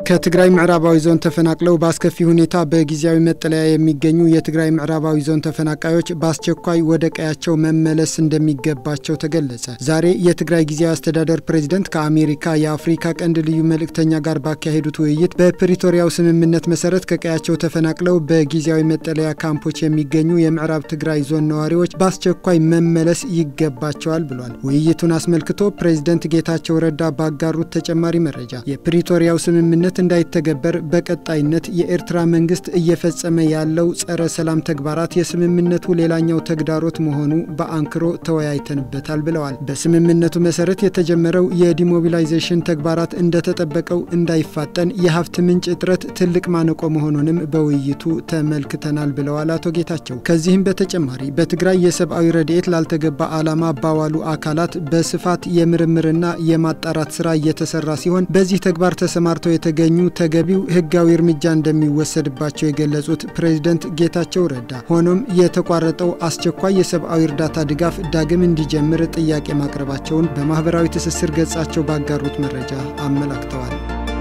ከትግራይ ምዕራባዊ ዞን ተፈናቅለው በአስከፊ ሁኔታ በጊዜያዊ መጠለያ የሚገኙ የትግራይ ምዕራባዊ ዞን ተፈናቃዮች በአስቸኳይ ወደ ቀያቸው መመለስ እንደሚገባቸው ተገለጸ። ዛሬ የትግራይ ጊዜያዊ አስተዳደር ፕሬዝደንት ከአሜሪካ የአፍሪካ ቀንድ ልዩ መልእክተኛ ጋር ባካሄዱት ውይይት በፕሪቶሪያው ስምምነት መሰረት ከቀያቸው ተፈናቅለው በጊዜያዊ መጠለያ ካምፖች የሚገኙ የምዕራብ ትግራይ ዞን ነዋሪዎች በአስቸኳይ መመለስ ይገባቸዋል ብሏል። ውይይቱን አስመልክቶ ፕሬዝደንት ጌታቸው ረዳ ባጋሩት ተጨማሪ መረጃ የፕሪቶሪያው ስምምነት እንዳይተገበር በቀጣይነት የኤርትራ መንግስት እየፈጸመ ያለው ጸረ ሰላም ተግባራት የስምምነቱ ሌላኛው ተግዳሮት መሆኑ በአንክሮ ተወያይተንበታል ብለዋል። በስምምነቱ መሰረት የተጀመረው የዲሞቢላይዜሽን ተግባራት እንደተጠበቀው እንዳይፋጠን የሀብት ምንጭ እጥረት ትልቅ ማነቆ መሆኑንም በውይይቱ ተመልክተናል ብለዋል አቶ ጌታቸው። ከዚህም በተጨማሪ በትግራይ የሰብአዊ ረድኤት ላልተገባ ዓላማ ባዋሉ አካላት በስፋት የምርምርና የማጣራት ስራ እየተሰራ ሲሆን በዚህ ተግባር ተሰማርተው የተገኙ ተገቢው ህጋዊ እርምጃ እንደሚወሰድባቸው የገለጹት ፕሬዝደንት ጌታቸው ረዳ ሆኖም የተቋረጠው አስቸኳይ የሰብአዊ እርዳታ ድጋፍ ዳግም እንዲጀምር ጥያቄ ማቅረባቸውን በማህበራዊ ትስስር ገጻቸው ባጋሩት መረጃ አመላክተዋል።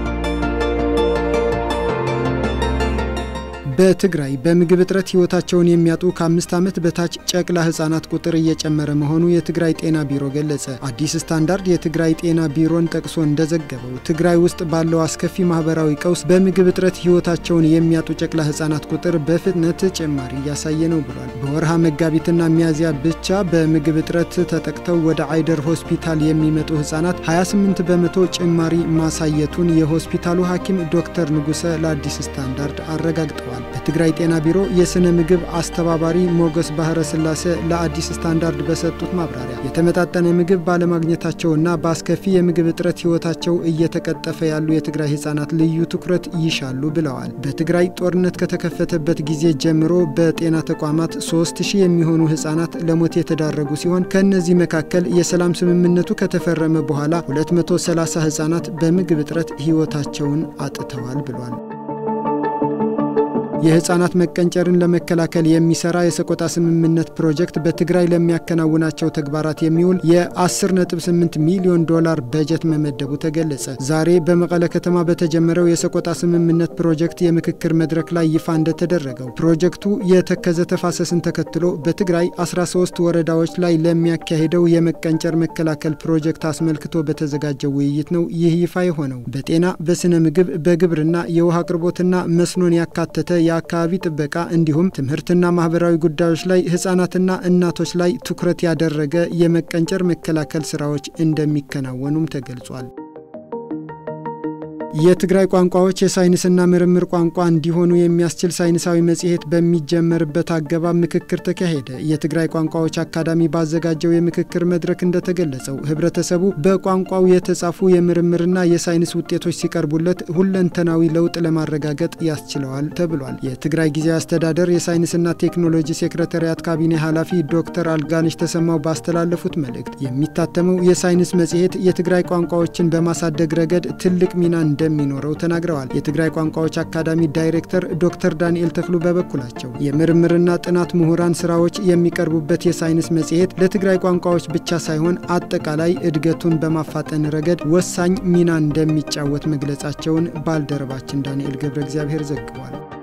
በትግራይ በምግብ እጥረት ህይወታቸውን የሚያጡ ከአምስት ዓመት በታች ጨቅላ ህጻናት ቁጥር እየጨመረ መሆኑ የትግራይ ጤና ቢሮ ገለጸ። አዲስ ስታንዳርድ የትግራይ ጤና ቢሮን ጠቅሶ እንደዘገበው ትግራይ ውስጥ ባለው አስከፊ ማህበራዊ ቀውስ በምግብ እጥረት ህይወታቸውን የሚያጡ ጨቅላ ህጻናት ቁጥር በፍጥነት ጭማሪ እያሳየ ነው ብሏል። በወርሃ መጋቢትና ሚያዝያ ብቻ በምግብ እጥረት ተጠቅተው ወደ አይደር ሆስፒታል የሚመጡ ህጻናት 28 በመቶ ጭማሪ ማሳየቱን የሆስፒታሉ ሐኪም ዶክተር ንጉሰ ለአዲስ ስታንዳርድ አረጋግጠዋል። በትግራይ ጤና ቢሮ የስነ ምግብ አስተባባሪ ሞገስ ባህረ ስላሴ ለአዲስ ስታንዳርድ በሰጡት ማብራሪያ የተመጣጠነ ምግብ ባለማግኘታቸውና በአስከፊ የምግብ እጥረት ህይወታቸው እየተቀጠፈ ያሉ የትግራይ ህጻናት ልዩ ትኩረት ይሻሉ ብለዋል። በትግራይ ጦርነት ከተከፈተበት ጊዜ ጀምሮ በጤና ተቋማት 3000 የሚሆኑ ህጻናት ለሞት የተዳረጉ ሲሆን ከእነዚህ መካከል የሰላም ስምምነቱ ከተፈረመ በኋላ 230 ህጻናት በምግብ እጥረት ህይወታቸውን አጥተዋል ብሏል። የህፃናት መቀንጨርን ለመከላከል የሚሰራ የሰቆጣ ስምምነት ፕሮጀክት በትግራይ ለሚያከናውናቸው ተግባራት የሚውል የ10.8 ሚሊዮን ዶላር በጀት መመደቡ ተገለጸ። ዛሬ በመቀለ ከተማ በተጀመረው የሰቆጣ ስምምነት ፕሮጀክት የምክክር መድረክ ላይ ይፋ እንደተደረገው ፕሮጀክቱ የተከዘ ተፋሰስን ተከትሎ በትግራይ 13 ወረዳዎች ላይ ለሚያካሂደው የመቀንጨር መከላከል ፕሮጀክት አስመልክቶ በተዘጋጀው ውይይት ነው ይህ ይፋ የሆነው። በጤና፣ በስነ ምግብ፣ በግብርና፣ የውሃ አቅርቦትና መስኖን ያካተተ የአካባቢ ጥበቃ እንዲሁም ትምህርትና ማህበራዊ ጉዳዮች ላይ ህጻናትና እናቶች ላይ ትኩረት ያደረገ የመቀንጨር መከላከል ስራዎች እንደሚከናወኑም ተገልጿል። የትግራይ ቋንቋዎች የሳይንስና ምርምር ቋንቋ እንዲሆኑ የሚያስችል ሳይንሳዊ መጽሔት በሚጀመርበት አገባብ ምክክር ተካሄደ። የትግራይ ቋንቋዎች አካዳሚ ባዘጋጀው የምክክር መድረክ እንደተገለጸው ህብረተሰቡ በቋንቋው የተጻፉ የምርምርና የሳይንስ ውጤቶች ሲቀርቡለት ሁለንተናዊ ለውጥ ለማረጋገጥ ያስችለዋል ተብሏል። የትግራይ ጊዜያዊ አስተዳደር የሳይንስና ቴክኖሎጂ ሴክሬታሪያት ካቢኔ ኃላፊ ዶክተር አልጋነሽ ተሰማው ባስተላለፉት መልእክት የሚታተመው የሳይንስ መጽሔት የትግራይ ቋንቋዎችን በማሳደግ ረገድ ትልቅ ሚና እንደሚኖረው ተናግረዋል። የትግራይ ቋንቋዎች አካዳሚ ዳይሬክተር ዶክተር ዳንኤል ተክሉ በበኩላቸው የምርምርና ጥናት ምሁራን ስራዎች የሚቀርቡበት የሳይንስ መጽሔት ለትግራይ ቋንቋዎች ብቻ ሳይሆን አጠቃላይ እድገቱን በማፋጠን ረገድ ወሳኝ ሚና እንደሚጫወት መግለጻቸውን ባልደረባችን ዳንኤል ገብረ እግዚአብሔር ዘግቧል።